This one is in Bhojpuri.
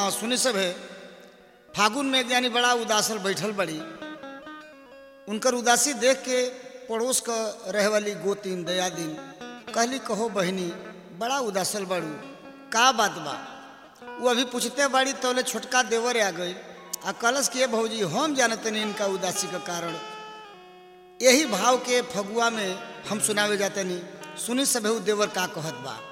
सुनी सब है फागुन में एक जानी बड़ा उदासल बैठल बड़ी उनकर उदासी देख के पड़ोस क रहे वाली गोतीन दयादीन कहली कहो बहनी बड़ा उदासल बाड़ू का बात बा वो अभी पूछते बाड़ी तोले छोटका देवर आ गई आ कलश के भौजी हम जानते नहीं इनका उदासी का कारण यही भाव के फगुआ में हम सुनावे जाते नहीं सुनी सब देवर का कहत बा